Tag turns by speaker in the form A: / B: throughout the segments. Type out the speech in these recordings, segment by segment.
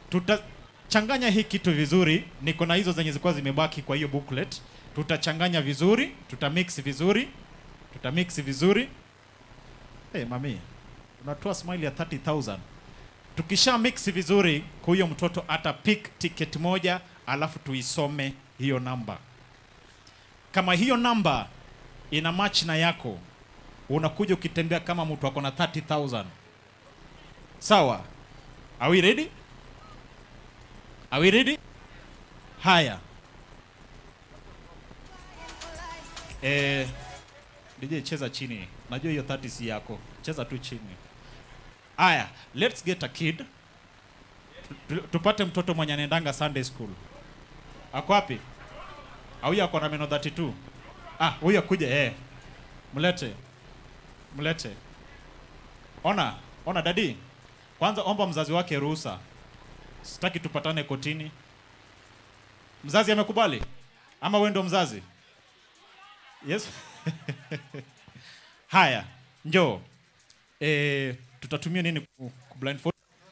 A: tutachanganya hii kitu vizuri. Niko na hizo zenye zilikuwa zimebaki kwa hiyo booklet. Tutachanganya vizuri, tutamix vizuri, tutamix vizuri. Hey, mami, unatoa smile ya 30,000. Tukisha mix vizuri, huyo mtoto ata pick ticket moja, alafu tuisome hiyo namba. Kama hiyo namba ina match na yako, unakuja ukitembea kama mtu ako na 30,000. Sawa? Are we ready? Are we ready? Haya. Eh, DJ cheza chini. Najua hiyo 30 si yako. Cheza tu chini. Haya, let's get a kid. Tu- Tupate mtoto mwenye anaendanga Sunday school. Ako wapi? Au huyu ako na meno 32? Ah, huyu akuje eh. Mlete. Mlete. Ona, ona dadi. Kwanza omba mzazi wake ruhusa. Sitaki tupatane kotini. Mzazi amekubali? Ama wewe ndo mzazi? Yes. Haya, njoo. Eh, tutatumia nini ku, ku blindfold?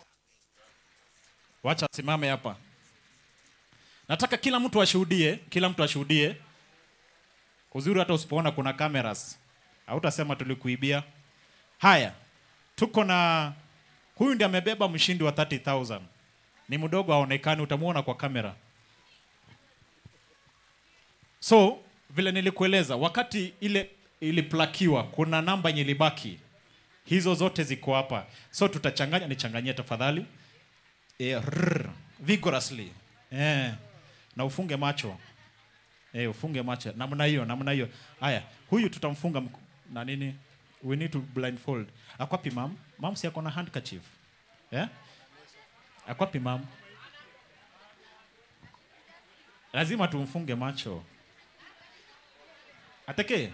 A: Wacha simame hapa. Nataka kila mtu ashuhudie, kila mtu ashuhudie. Uzuri hata usipoona kuna cameras. Hautasema tulikuibia. Haya. Tuko na huyu ndiye amebeba mshindi wa 30000. Ni mdogo aonekani, utamuona kwa kamera. So, vile nilikueleza, wakati ile iliplakiwa kuna namba yenye ilibaki. Hizo zote ziko hapa. So tutachanganya, nichanganyie tafadhali. Eh, rrr, vigorously. Eh. Na ufunge macho. Eh, ufunge macho. Namna hiyo, namna hiyo. Haya, huyu tutamfunga mk- na nini? We need to blindfold. Akwapi mam? Mam si ako na handkerchief. Eh? Akwapi mam? Lazima tumfunge macho. Ateke.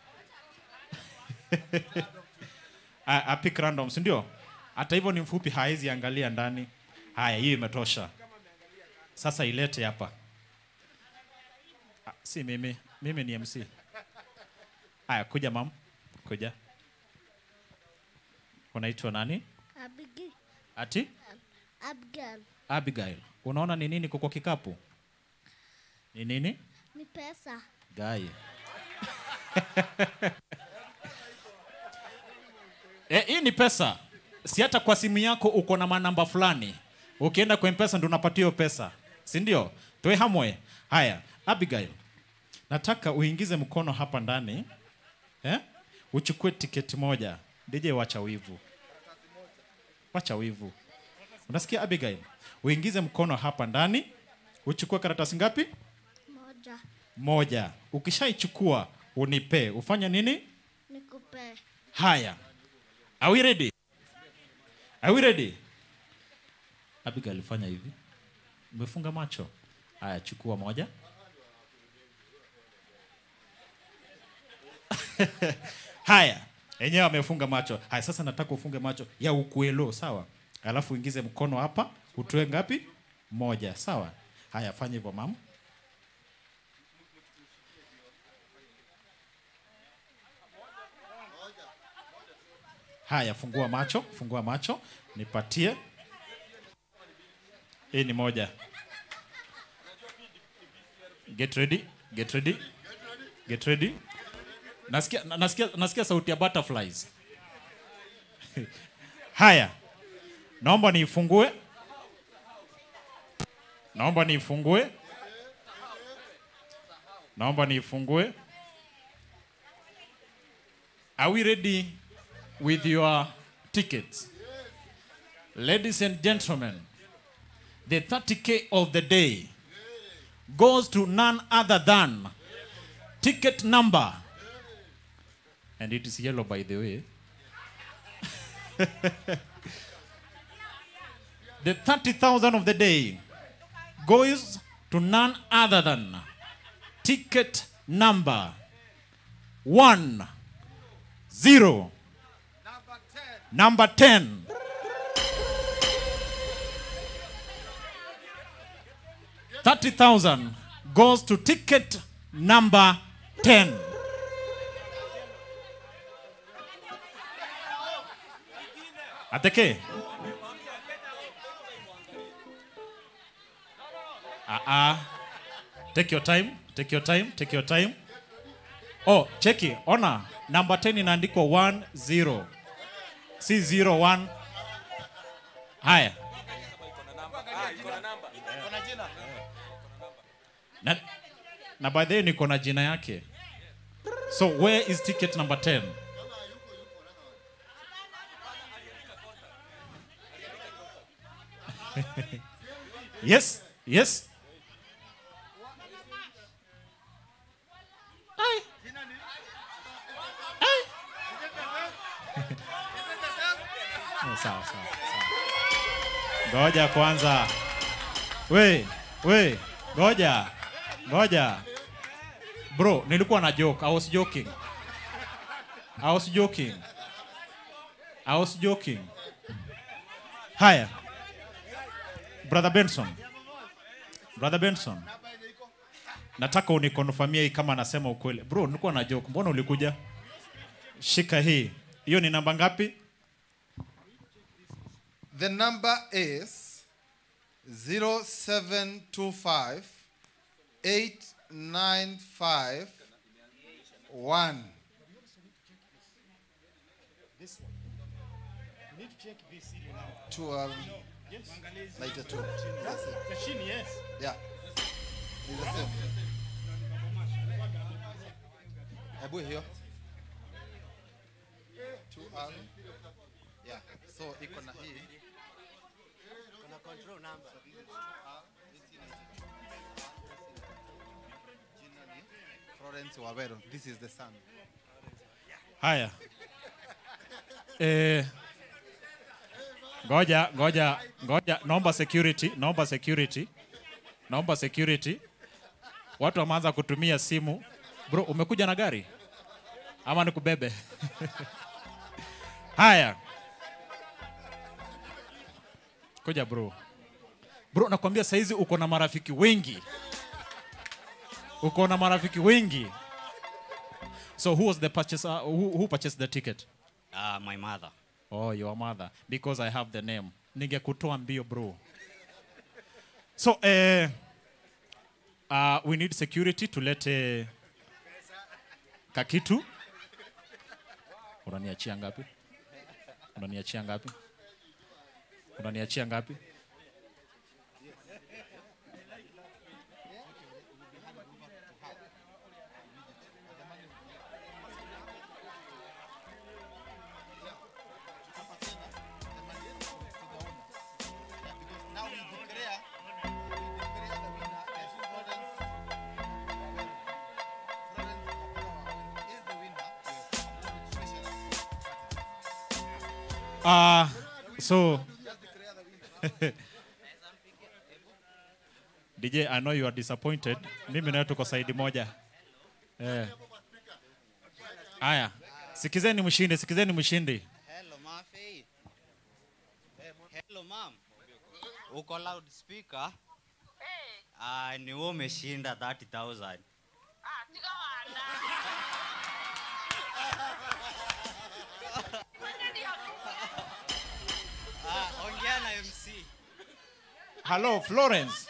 A: A- Apik random, si ndio? Hata hivyo ni mfupi, haezi angalia ndani. Haya, hiyo imetosha. Sasa ilete hapa. Ah, Si mimi, mimi ni MC. Haya, kuja mam, kuja. Unaitwa nani?
B: Abigail.
A: Ati
B: Abigail.
A: Abigail. Unaona ni nini kwa kikapu? Ni nini?
B: Ni pesa.
A: Gai. Eh, hii ni pesa. Si hata kwa simu yako uko na manamba fulani. Ukienda kwa mpesa ndo unapatia hiyo pesa. Si ndio? Toe hamwe. Haya, Abigail. Nataka uingize mkono hapa ndani. Eh? Uchukue tiketi moja. DJ wacha wivu. Wacha wivu. Unasikia Abigail? Uingize mkono hapa ndani. Uchukue karatasi ngapi?
B: Moja.
A: moja. Ukishaichukua unipe. Ufanye nini?
B: Nikupe.
A: Haya. Are we ready? Are we ready? Abigail fanya hivi. Umefunga macho. Haya, chukua moja. Haya, yenyewe amefunga macho. Haya, sasa nataka ufunge macho ya ukuelo, sawa? Alafu uingize mkono hapa, utoe ngapi? Moja, sawa? Haya, fanya hivyo mama. Haya, fungua macho, fungua macho, nipatie. Hii ni moja. Get ready, get ready, get ready. Nasikia, na- nasikia, nasikia sauti ya butterflies. Haya, naomba niifungue, naomba niifungue, naomba niifungue. Are we ready with your tickets? Ladies and gentlemen, the 30k of the day goes to none other than ticket number, and it is yellow by the way. the 30,000 of the day goes to none other than ticket number one zero number 10 30,000 goes to ticket number 10 Ateke Ah ah. Take your time, take your time, take your time. Oh, cheki, ona. Number 10 inaandikwa 1 0. Si 0 1. Haya. Na, na by the way niko na jina yake. So where is ticket number 10? yes, yes. Ai. Ai. Oh, sawa, sawa, sawa. Ngoja kwanza. We, we, ngoja. Ngoja. Bro, nilikuwa na joke. I was joking. I was joking. I was joking. Haya. Brother Benson. Brother Benson. Nataka unikonfamia hii kama nasema ukweli. Bro, nilikuwa na joke. Mbona ulikuja? Shika hii. Hiyo ni namba ngapi?
C: The number is 0725 895 1. To um, later two. That's it. Yeah. It's the same. Hebu hiyo. Two um, yeah. So iko na hii. Jina ni Florence Wawero. This is the son.
A: Haya. Eh, ngoja, ngoja, ngoja. Naomba security, naomba security. Naomba security. Watu wameanza kutumia simu. Bro, umekuja na gari? Ama nikubebe? Haya. Kuja bro. Bro, nakwambia saizi uko na marafiki wengi. Uko na marafiki wengi. So who was the purchaser? Who, who purchased the ticket?
D: Uh, my mother.
A: Oh, your mother. Because I have the name. Ningekutoa mbio bro. So, uh, uh, we need security tulete kakitu. Unaniachia ngapi? Unaniachia ngapi? Unaniachia ngapi?
C: Now we declare, we declare the winner as Florence Wawero. Florence Wawero is the winner.
A: Uh, so,
C: Just declare the winner.
A: DJ, I know you are disappointed. Mimi nawe tuko saidi moja. Eh. Aya, sikizeni mshindi, sikizeni mshindi.
D: Hello, Mafi. Hello, ma'am. Uko loudspeaker? Ah, ni wewe umeshinda 30,000. Ah, ongea na MC.
A: Hello, Florence.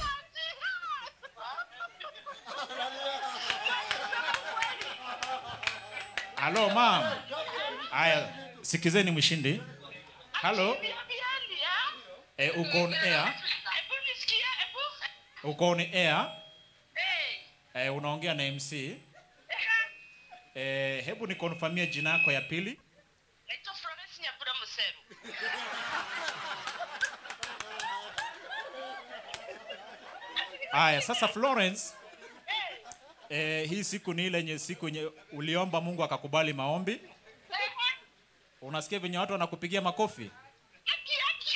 A: Hello, ma'am. Aya, sikizeni mshindi. Hello. Eh, uko on air. Uko on air. Eh, unaongea na MC. Eh, hebu nikonfamia jina yako ya pili.
E: Naitwa Florence Nyambura Museru.
A: Aya, sasa Florence, eh, hii siku ni ile yenye siku yenye uliomba Mungu akakubali maombi. Unasikia venye watu wanakupigia makofi?
E: Haki, haki.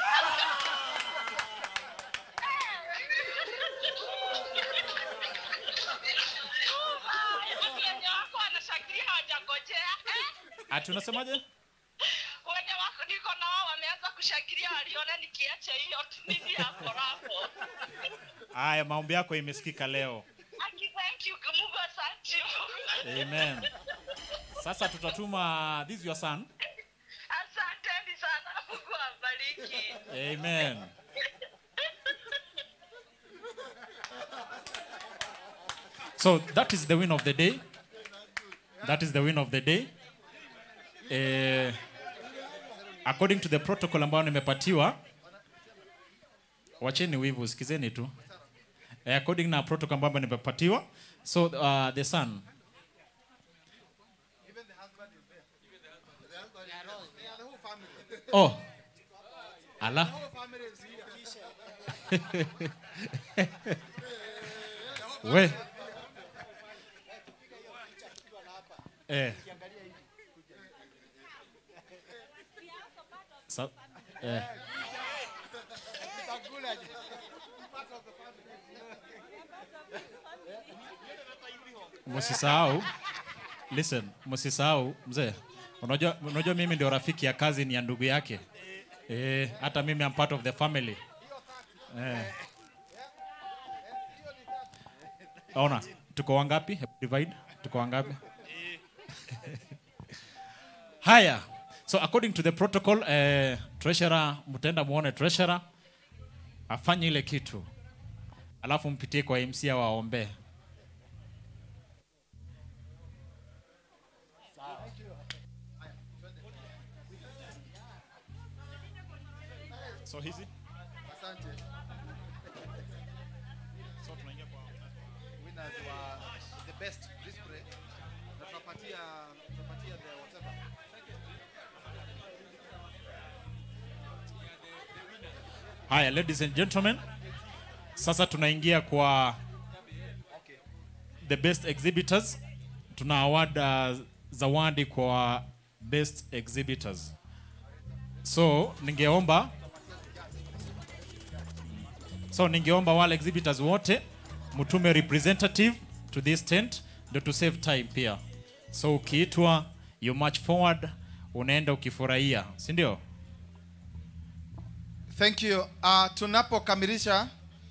E: Ah, wenye wako wanashangilia hawajangojea. Eh,
A: Ati unasemaje?
E: wenye wako niko na wao wameanza kushangilia waliona nikiacha hiyo nini hapo hapo.
A: Aya, maombi yako imesikika leo.
E: Haki, thank you. Mungu asante.
A: Amen. Sasa tutatuma this your son.
E: Asanteni sana. Mungu awabariki.
A: Amen. So that is the win of the day. That is the win of the day. Eh, according to the protocol ambayo nimepatiwa, wacheni wivu, sikizeni tu. Eh, according na protocol ambayo nimepatiwa, so uh, the son Oh. Ala. We. Eh. Sa eh. Msisahau. Listen, msisahau mzee. Unajua unajua mimi ndio rafiki ya kazi ni ya ndugu yake. Eh, hata mimi am part of the family. Eh. Ona, tuko wangapi? Hebu Divide. Tuko wangapi? Haya. So according to the protocol, eh, treasurer mtenda muone treasurer afanye ile kitu. Alafu mpitie kwa MC waombee. So hizi
C: Asante.
A: so tunaingia kwa
C: Winners wa the best display. Na tunapatia tunapatia the whatever.
A: Haya, ladies and gentlemen, sasa tunaingia kwa the best exhibitors. Tuna award uh, zawadi kwa best exhibitors. So ningeomba so ningeomba wale exhibitors wote mtume representative to this tent ndio to save time pia. So ukiitwa you march forward, unaenda ukifurahia, si ndio?
C: Thank you. Uh, tunapokamilisha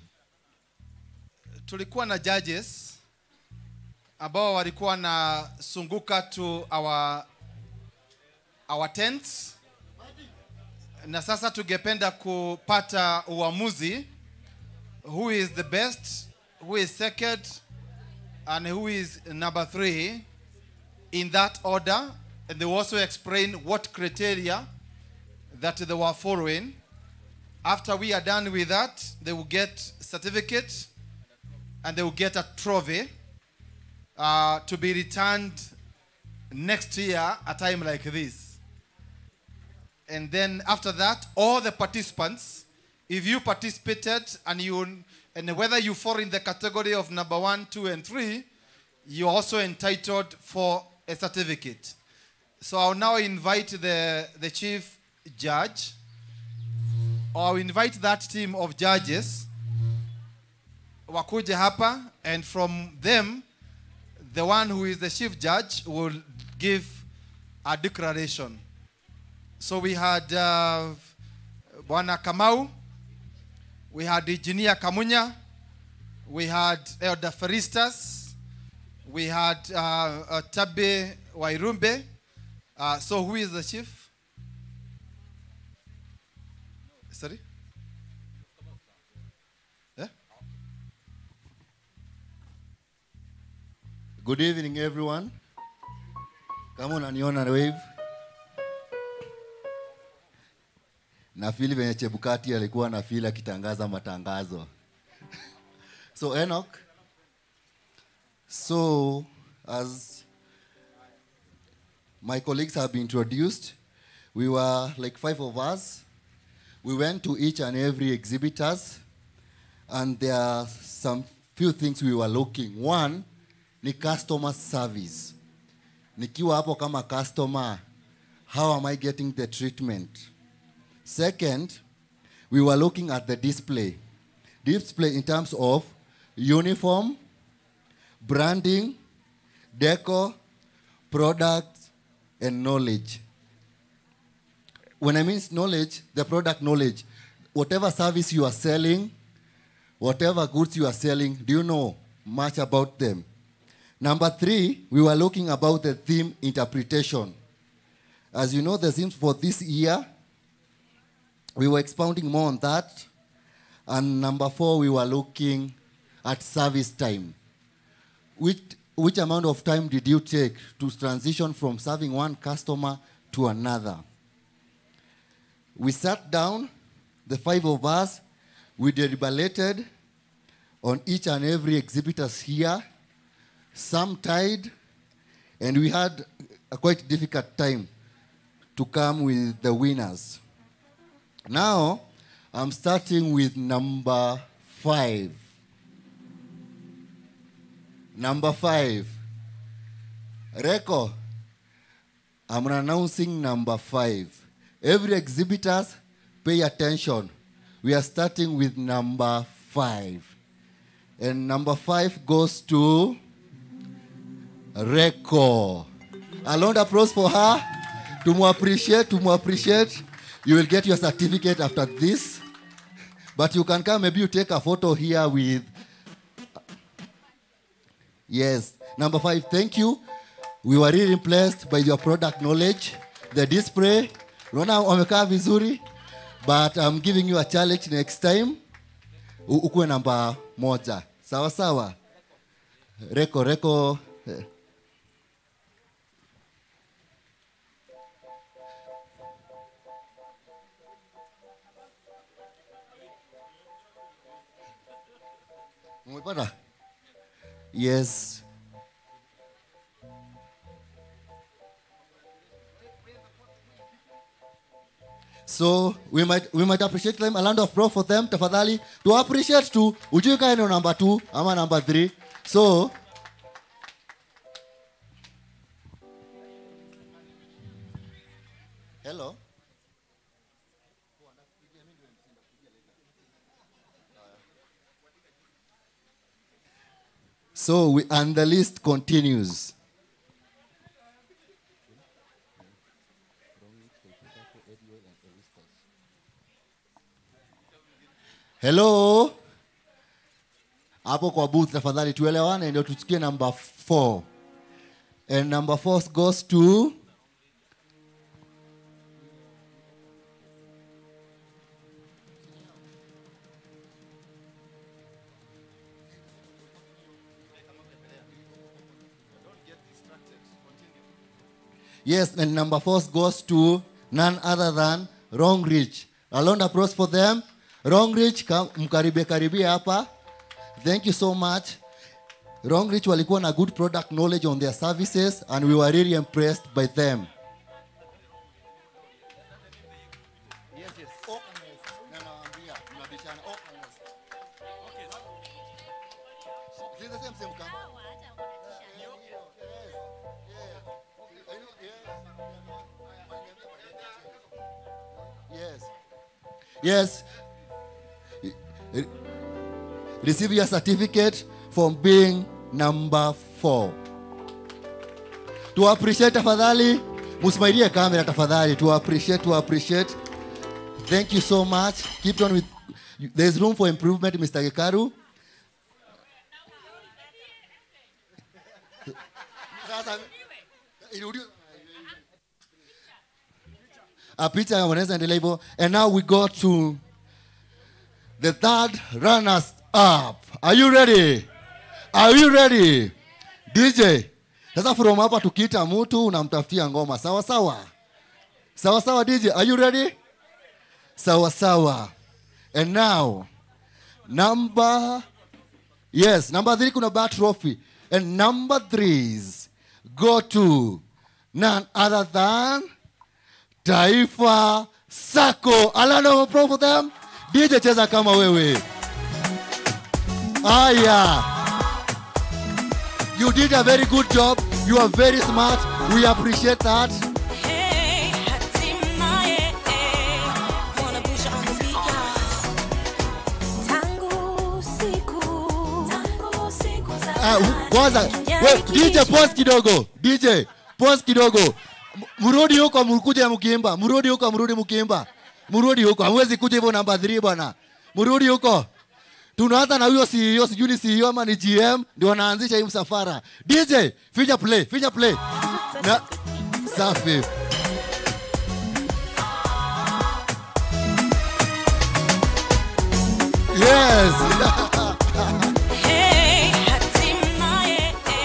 C: tulikuwa na judges ambao walikuwa na sunguka to our our tents, na sasa tungependa kupata uamuzi who is the best, who is second and who is number three in that order, and they will also explain what criteria that they were following. After we are done with that, they will get certificate and they will get a trophy uh, to be returned next year a time like this. And then after that, all the participants, if you participated and you and whether you fall in the category of number one, two, and three, you're also entitled for a certificate. So I'll now invite the, the chief judge or I'll invite that team of judges wakuje hapa and from them the one who is the chief judge will give a declaration so we had uh, bwana kamau we had engineer kamunya we had elder feristas we had uh, uh, tabe wairumbe uh, so who is the chief Sorry? Yeah?
F: Good evening everyone. Kama unaniona wave. Na fili venye Chebukati alikuwa na fili akitangaza matangazo. so Enoch. So as my colleagues have been introduced, we were like five of us. We went to each and every exhibitors and there are some few things we were looking. One ni customer service. Nikiwa hapo kama customer, how am I getting the treatment? Second, we were looking at the display. Display in terms of uniform, branding, decor, products, and knowledge. When I mean knowledge, the product knowledge, whatever service you are selling, whatever goods you are selling, do you know much about them? Number three, we were looking about the theme interpretation. As you know, the themes for this year, we were expounding more on that. And number four, we were looking at service time. which, which amount of time did you take to transition from serving one customer to another? We sat down, the five of us, we deliberated on each and every exhibitors here. Some tied, and we had a quite difficult time to come with the winners. Now, I'm starting with number five. Number five. Reco, I'm announcing number five. Every exhibitors, pay attention. We are starting with number five. And number five goes to Reco. A round of applause for her. To more appreciate, to more appreciate. You will get your certificate after this. But you can come, maybe you take a photo here with. Yes. Number five, thank you. We were really impressed by your product knowledge. The display, unaona wamekaa vizuri. But I'm giving you a challenge next time. U- Ukuwe namba moja. Sawa sawa. Reko, reko. eh. Umepata? Yes. So we might we might appreciate them a land of pro for them tafadhali to appreciate tu ujui kae ndio number 2 ama number 3 so Hello So we and the list continues. Hello. Hapo kwa booth tafadhali tuelewane ndio tusikie number 4. And number 4 goes to Yes, and number four goes to none other than Wrong Rich. A round of applause for them. Wrong Rich, kam- mkaribie karibie hapa. Thank you so much. Wrong Rich walikuwa na good product knowledge on their services and we were really impressed by them. Yes, yes. Openness. Na nawaambia, mnabishana. Openness. Is it the same, same camera? Yes. Yes. Re- Receive your certificate from being number four. To appreciate tafadhali, musmailie kamera tafadhali. To appreciate, to appreciate. Thank you so much. Keep on with. There's room for improvement, Mr. Gekaru. Sasa, irudi- a picha wanaweza endelea hivyo and now we go to the third runners up are you ready are you ready dj sasa from hapa tukiita mtu unamtafutia ngoma sawa sawa sawa sawa dj are you ready sawa sawa and now number yes number three kuna bar trophy and number threes go to none other than Taifa Sako. Alano pro for them. DJ cheza kama wewe. Aya. You did a very good job. You are very smart. We appreciate that.
G: Hey, hatimaye, eh, wanna push on the beat, y'all. Tangu siku, tangu siku za
F: Ah, hu- kwanza we, DJ pause kidogo. DJ pause kidogo. M- Mrudi huko mkuje mkiimba. Mrudi huko mrudi mkiimba. Mrudi huko. Hamwezi kuja hivyo namba 3 bwana. Mrudi huko. Tunaanza na huyo CEO, sijui ni CEO ama ni GM ndio wanaanzisha hii msafara. DJ, finya play, finya play. Na safi. Yes.
G: Hey, hatimaye, eh,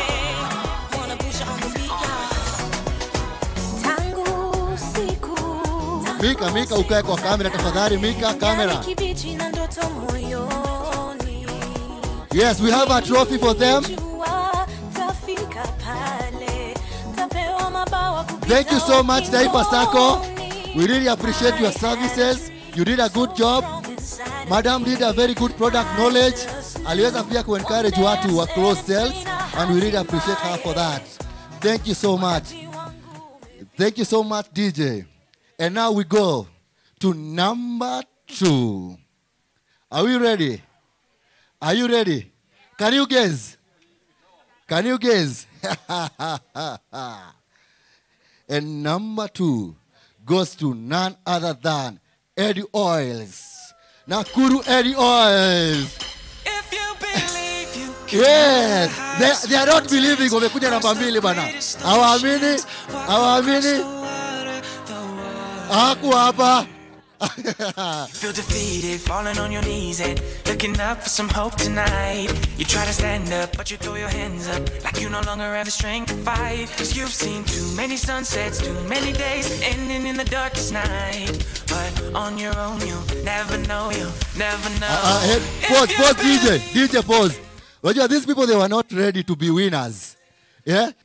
F: Mika, Mika ukae kwa kamera tafadhali. Mika, kamera.
G: Kijani kibichi na ndoto moyoni.
F: Yes, we have a trophy for them.
G: Jua tafika pale, tapewa mabawa kupita
F: Thank you so much, Daipa Sacco.
G: ukingoni.
F: We really appreciate your services. You did a good job. Madam did a very good product knowledge. Aliweza pia kuencourage watu wa close sales and we really appreciate her for that. Thank you so much. Thank you so much, DJ. And now we go to number two. Are we ready? Are you ready? Can you guess? Can you guess? and number two goes to none other than Eddie Oils. Nakuru Eddie Oils.
H: If you believe you can
F: Yes, they, they are not believing wamekuja namba mbili bana. Hawaamini, hawaamini. Hakuwa hapa.
H: feel defeated, falling on your knees and looking up for some hope tonight. You try to stand up, but you throw your hands up like you no longer have the strength to fight. Cause you've seen too many sunsets, too many days ending in the darkest night. But on your own, you'll never know, you'll never know.
F: Uh, hey,
H: If
F: pause,
H: you
F: pause,
H: believe-
F: DJ, DJ, pause. Unajua, these people they were not ready to be winners. Yeah?